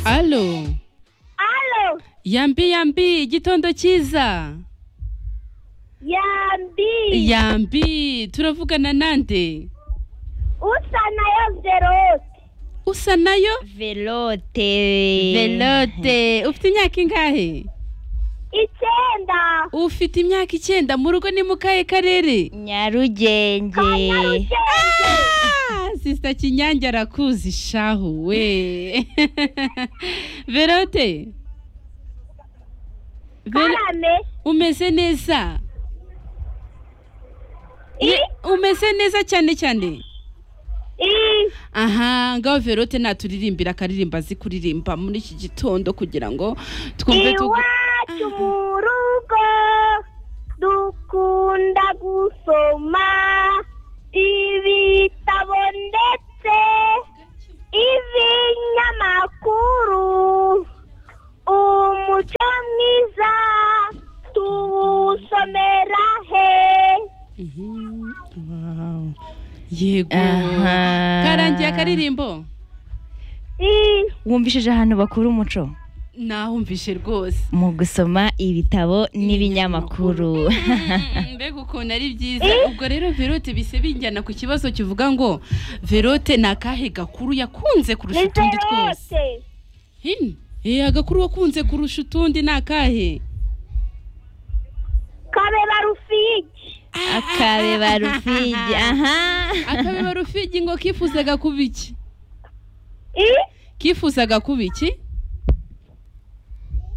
alo alo yambi yambi igitondo cyiza yambi yambi turavugana nande usa nayo verote usa nayo velote velote ufite imyaka ingahe icyenda ufite imyaka icyenda mu rugo ni mu kahe karere nyarugenge kwa nyarugenge Ah, sisita kinyange arakuzi shahu we verote Vero- karame umeze neza i umeze neza cyane cyane i aha ngaho verote naturirimbira akaririmba azi kuririmba muri iki gitondo kugira ngo twumve tugu- iwacu mu rugo dukunda gusoma ibitabo ndetse ibinyamakuru umuco mwiza tuwusomera he Mhm. Wow. yego Aha. karangiye akaririmbo i wumvishije ahantu bakura umuco nahumvishe rwose mu gusoma ibitabo n'ibinyamakuru Mm, mbega ukuntu ari byiza ubwo rero verote bise binjyana ku kibazo kivuga ngo verote ni akahe gakuru yakunze kurusha ni utundi twose verote Hin? Eh, agakuru wakunze kurusha utundi ni akahe kabeba rufigi akabeba rufigi aha akabeba rufigi ngo kifuzaga kuba iki i kifuzaga kuba iki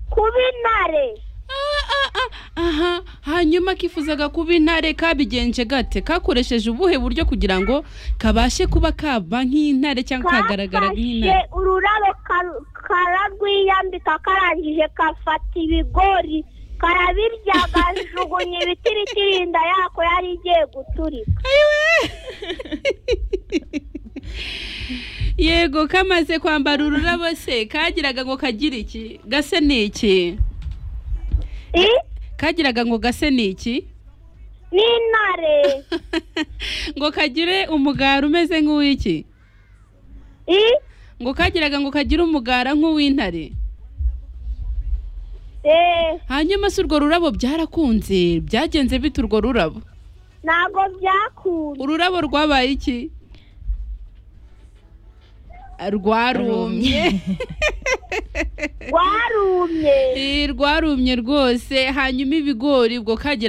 kuba intare Ah, ah, ah, aha hanyuma kifuzaga kuba intare kabigenje gate kakoresheje ubuhe buryo kugira ngo kabashe kuba kaba nk'intare cyangwa kagaragara kafashe nk'intare ururabo karu- kararwiyambika karangije kafata ibigori karabirya gajugunya ibitirikirinda yako yari igiye guturika yego kamaze kwambara ururabo se kagiraga ngo kagire iki gase ni iki I? kagiraga ngo gase ni iki n'intare ngo kagire umugara umeze nk'uw'iki I? ngo kagiraga ngo kagire umugara nk'uw'intare Eh, hanyuma se urwo rurabo byarakunze byagenze bite urwo rurabo ntabwo byakunda ururabo rwabaye iki rwarumye rwarumye Eh, rwarumye rwose hanyuma ibigori ubwo kagira